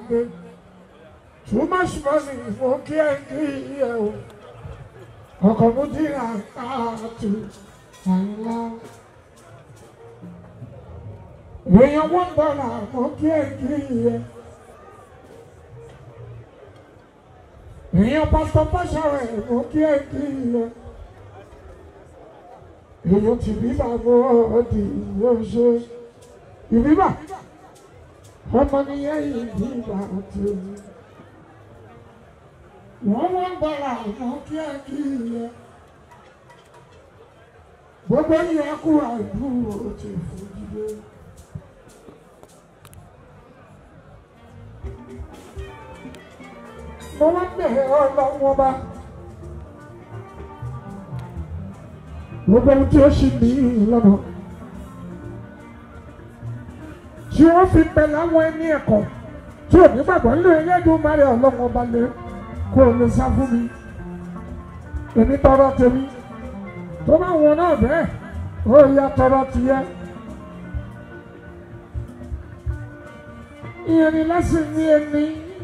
gbé too much money mo kí ẹ kí ẹ o ọkọ̀ mo ti rà káàtó àìlá. èèyàn one dollar mo kí ẹ kí ẹ. èèyàn pásítọ̀ pàṣẹwẹ̀ mo kí ẹ kí ẹ. èèyàn ti bí bàbá ọdì yóò ṣe ìbíbà ọmọ nìyẹn ìbíbà tó wọ́n wọ́n bọ̀rọ̀ àwọn kíákíá gbogbo yẹn kú àìdúró ti fòjìdé. mo wá bẹ̀rẹ̀ ọlọ́wọ́ bá gbogbo ohun tí ó ṣì ní lọ́nà tí wọ́n fi pẹ̀lú àwọn ẹni ẹ̀kọ́ tí ò ní gbàgbọ́ nínú ẹlẹ́dùn márẹ̀ ọlọ́wọ́ bá lé kó o lè sá fún mi èmi tọrọ tèmi tó bá wọn náà bẹ́ẹ̀ ó yá tọrọ tìyẹ. ìyẹn ni lẹ́sìn ní ẹni.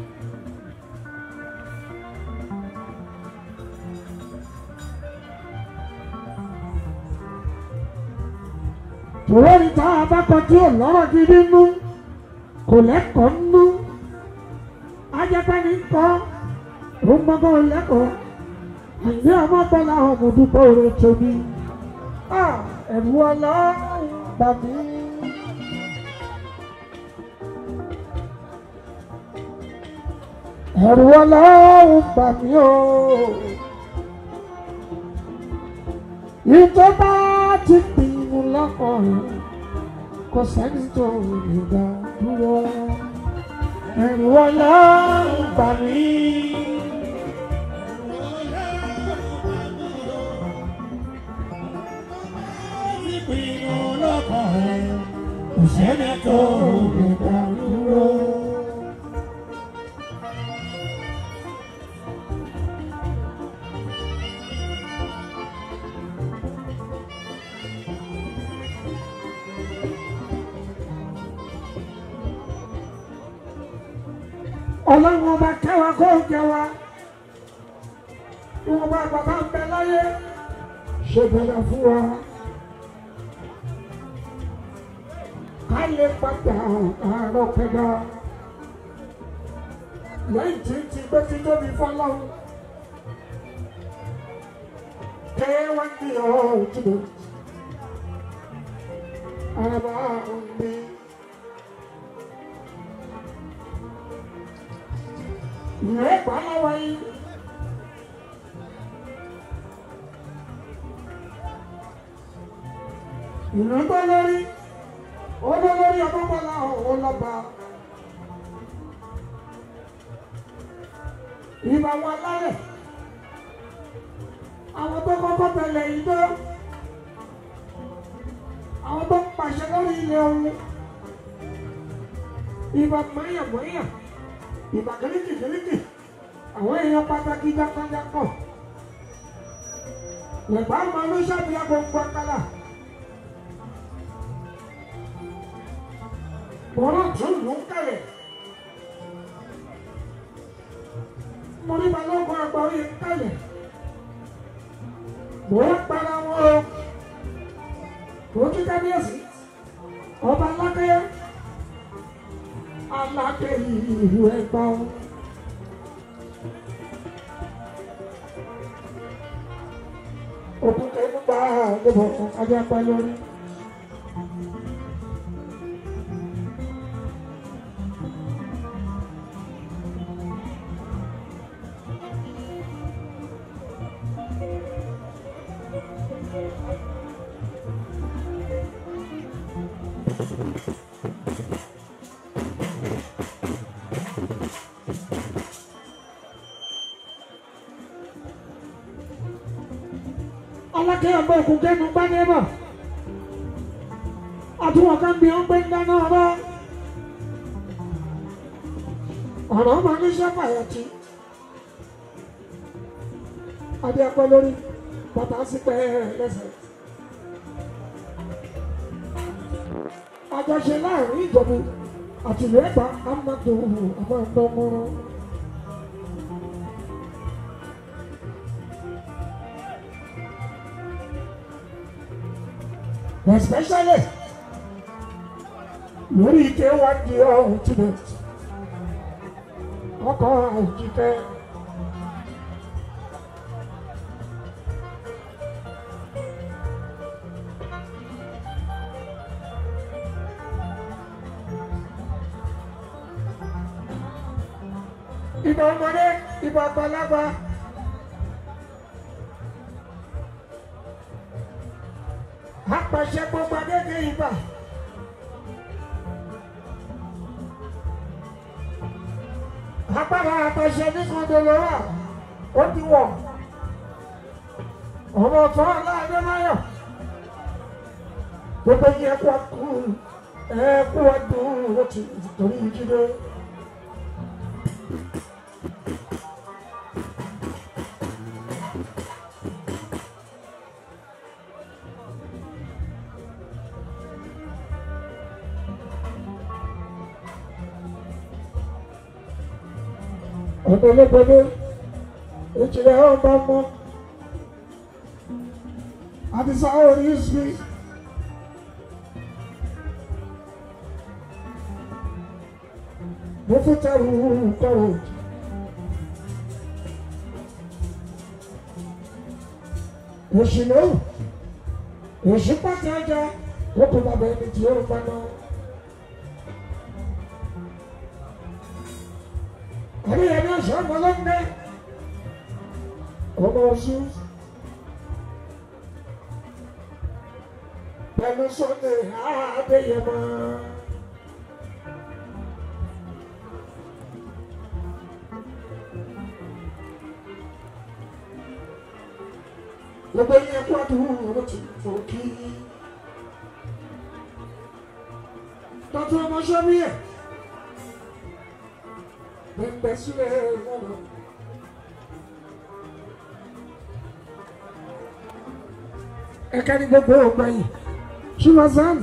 tòwérí tá a bá kọ tí ò lọ́rọ̀ gidi nú kò lẹ́kọ̀ọ́ nú ajẹ́pẹ́ ní kọ́ ó gbọ́gbọ́ lẹ́kọ̀ọ́ àìní ọmọ bọ́lá ọmọ dúpọ̀ oore tóbi ẹ̀rù ọlọ́run bà mí. ẹ̀rù ọlọ́run bà mí o. ìjọba ti pinnu lọ́kàn rẹ̀ kò sẹ́ni tó lè dá dúró. ẹ̀rù ọlọ́run bà mí. Ìpinnu lọ́kàn rẹ̀ kò sẹ́ni tó lè dá dúró. ọlọ́run ọba kẹwàá kó jẹ wa ìwọ̀n bá bàbá ń bẹ láyé ṣe bẹ̀rẹ̀ fún wa ká lè padà àárọ̀ pẹ̀lú lẹ́yìn tí ti gbé ti tóbi fọlọ́run kẹwàá ní ọ̀tún àbá mi. ìwé ìpamọ́wọ́ yìí. ìlú tó lórí ó ló lórí ọmọbọlá òun lọba ìbá wọn lálẹ́ àwọn tó kọ́kọ́ tẹ̀lé ìjọ àwọn tó ń pàṣẹ lórí ilé ohun ìbá mọ́yàmọ́yà ìbá kìrìkìkìrìkì àwọn èèyàn pàtàkì jákàjákọ̀ lẹ́gbàá máa ló ṣàbíyá gbogbo akálà. Bọ́lá tún ló ń kalẹ̀. Mo ní balógun àgbà oyè ń kalẹ̀. Mo ń para wọn o. Mo ti kábíyèsí. Ọba Alákẹ́yẹ. Alákẹ́ ìlú ẹ̀gbá o. Òkúta inú gba àgbẹ̀bọ̀ ajá pa lórí. alákẹ́ ọgbẹ́ òkú kẹ́nu gbá nébà àtúwọ̀n kan bí wọ́n gbé ń dáná ọ̀rọ̀ ọ̀rọ̀ ọmọ oníṣẹ́ fàyàtì adé ẹ̀pẹ́ lórí bàtà sí pẹ́ lẹ́sẹ̀ àjọṣe láàrin ìjọba àtìlẹ́gbà amadu amadu. especially lórí ike wá di ultimate ọkọ̀ àìjíkẹ́. ìbọn ọmọdé ìbọn àgbàlagbà. apàṣẹ gbogbo adéke ibà. agbára apàṣẹ ní kọndọlọwà ó ti wọ ọmọ ọ̀tọ̀ aláàdé máyọ̀ gbogbo yẹn kó kú ẹ kó wá dùn ó ti torí jíde. ọ̀pọ̀lọpọ̀lọ ìjìnlẹ̀ ọba mọ́ àdìsá orí sí mo fún tẹrù kọrọ òṣìlẹ̀ òṣì pàtẹ ọjà kókò bàbá ẹni tí ó ń bá náà. Hari ini saya malam deh. Omosus. Pẹ̀lú sọ́dẹ̀ Adéyẹmọ. Gbogbo yẹn kó àdúgbò ti fò kí. Tọ́tù ọmọ sọ́bí ẹ̀. Bẹ́ẹ̀ sílẹ̀ lọ́nà. Ẹ̀ka ní gbogbo ọgbà yìí. Ṣùgbọ́n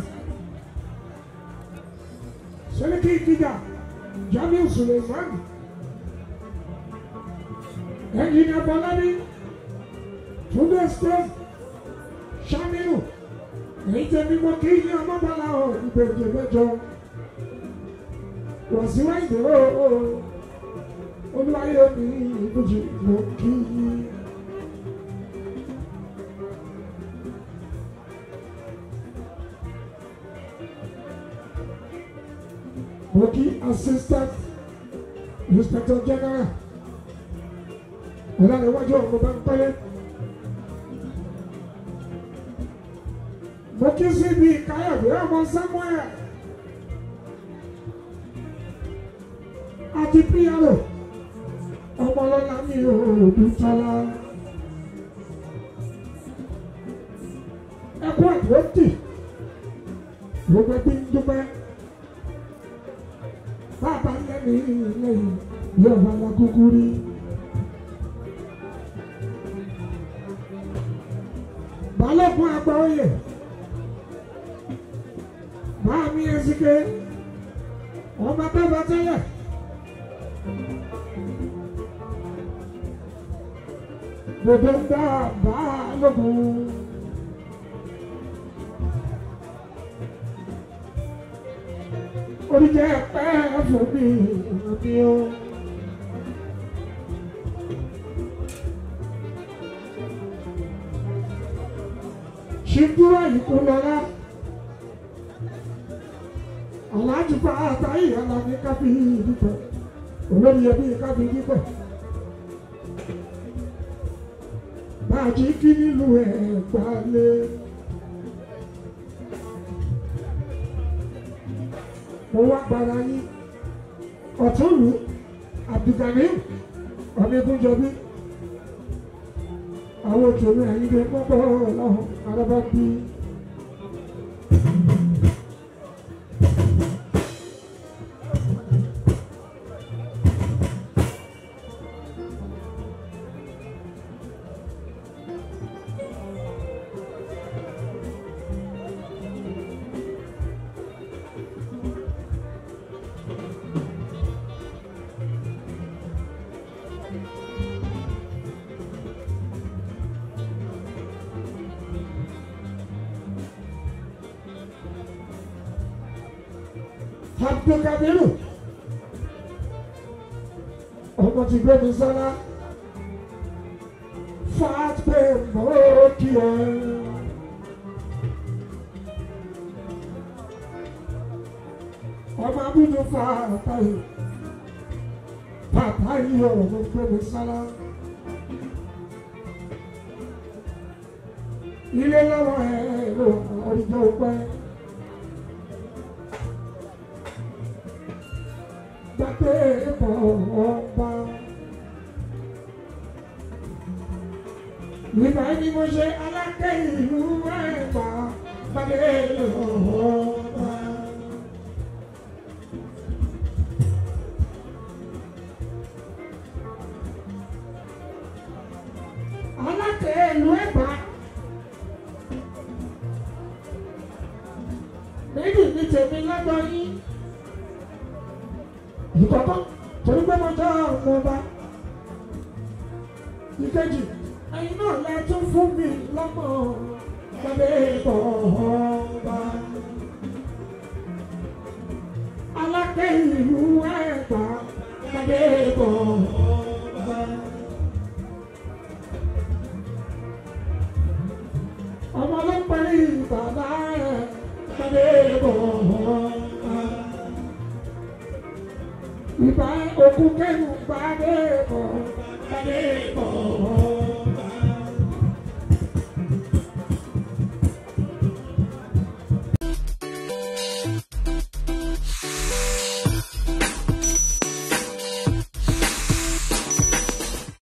Sẹ́lẹ̀kì ìdíjà Jamiu Suleiman. Ẹnjìnìà Bọ́lábí. Túndé Stone. Ṣámínú. Èyí tẹ́ mímọ́ kí ní ọmọbàlá ọ̀ ìgbèjì mẹ́jọ. Wàsíwá ìdúró olúwayé mi ìbùjì mo kí i. Mo kí assistant inspector general ọ̀làníwájú ọ̀gbọ̀n bá ń pẹ́lẹ́. Mo kí síbi káyọ̀dé ọmọ Samuel. àti píyàrò ọmọlọ́lá mi ò dùtọ́lá. ẹkú àdúrótì gbogbo ẹbí ń dúpẹ́ bàbá lẹ́nu lẹ́yìn yóò bá wa kúkú rí. balógun àgbà oyè máa mi ẹsìké ọmọ tó bá tẹ́lẹ̀. Gbogbo ń dá balógun. Oríjẹ pẹ́ fún mi ní o. Ṣíndúrà yìí kú lọ́lá. Aláàjì fa àtàyè alámi kábí dípẹ̀. Olórí ẹbí kábí dípẹ̀. Bàjí kí nílùú ẹ̀ gbalẹ̀. Mo wá gbára yín. Ọ̀túnlù Abdulgani Ọ̀nẹ́gúnjọbí. Àwọn òṣèré àyíké pọ́pọ́ ọlọ́run arábábí. Abdulkabiru ọmọ ti gbé mi sọ́lá fàtpé mọ́ọ́kì ẹ̀. ọmọ abúlé fa àtàyè bàbá yìí ọ̀rọ̀ ló gbé mi sọ́lá. ilé lọ́wọ́ ẹ̀ ló ọjọ́ pẹ́. gbàgbé bọ̀ ọba. Nígbà ní mo ṣe alákẹ́ ìlú ẹ̀gbá gbàgbé ọba. Alákẹ́ ìlú ẹ̀gbá. Méjì ní tèmi lọ́dọ̀ yín ìkọ̀kọ́ torí pé mo jẹ́ ọmọ ọba ìkejì ẹ̀yin náà lẹ tún fún mi lọ́mọ gbàgbé ìbọ̀ ọba alákẹ́ ìlú ẹ̀gbá gbàgbé ìbọ̀ ọba. ọmọ ló ń parí bàbá ẹ̀ gbàgbé ìbọ̀ ọba ìbá òkú kẹ́nu gbàdé bọ̀ gbàdé bọ̀.